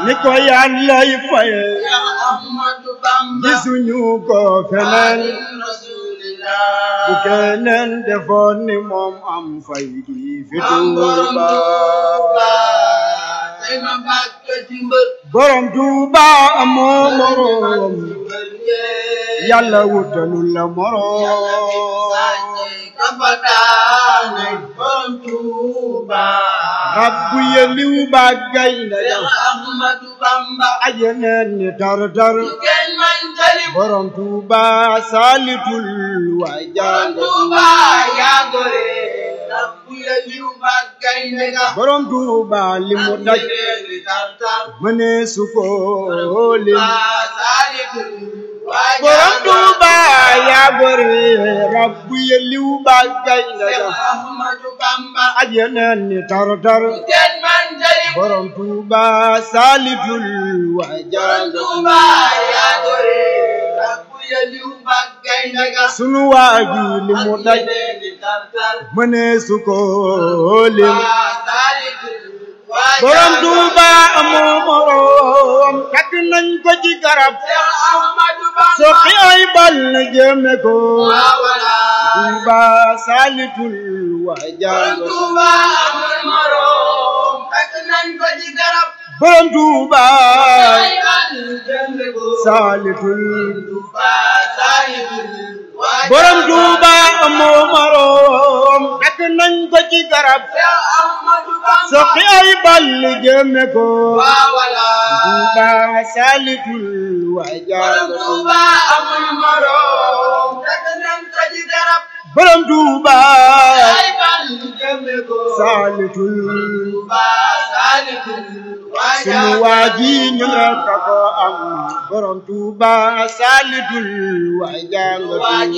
ni ko yàllay faye Ahmadu Bamba gisuñu ko feneen Rasulillah bu keneen defoon ni moom am fay gi fi Am borom Tuuba Tuuba tey ma bàkk ci mbër borom Tuuba amoo moroom yàlla wutalul la moroom kapataane borom Tuuba rabbu yeliw ba gaynde ya Cheikh Ahmadu Bamba ajeneen ni tar-tar kenn man tali borom Tuuba saalitul waa borom jàng Tuuba yaa gore rabbu ya liw ba gaynde ga borom Tuuba li mu daj Yereeni tartar mënee su ko lim Tuuba saalitul waa borom jàng Tuuba yaa gore rabbu yeliw ba gaynde ya Cheikh Ahmadu Bamba ajeneen ni tar-tar kenn man tali borom Tuuba saalitul waa borom jàng Tuuba yaa gore rabbu ya liw ba gaynde ga sunu waa ji li mu daj Yereeni tartar mënee su ko lim Tuuba saalitul waa borom jàng Tuuba amoo moroom takk nañ ko ci garab Cheikh Ahmadu Bamba soqi ay bal na jëme ko waa wala Tuuba saalitul waa borom jàng Tuuba amul morom fekk nañ ko ci garab borom Tuuba ay bal jëmbe ko saalitul Tuuba saalitul waa borom jàng Tuuba amoo moroom takk nañ ko ci garab Cheikh Ahmadu Bamba soqi ay bal na jëme ko waa wala Tuuba saalitul waa borom jàng Tuuba amul morom fekk nañ ko ci garab borom Tuuba ay bal jëmbe ko saalitul Tuuba saalitul waa sunu jàng waa ji ñu rekk ko am borom Tuuba saalitul waa jàng waa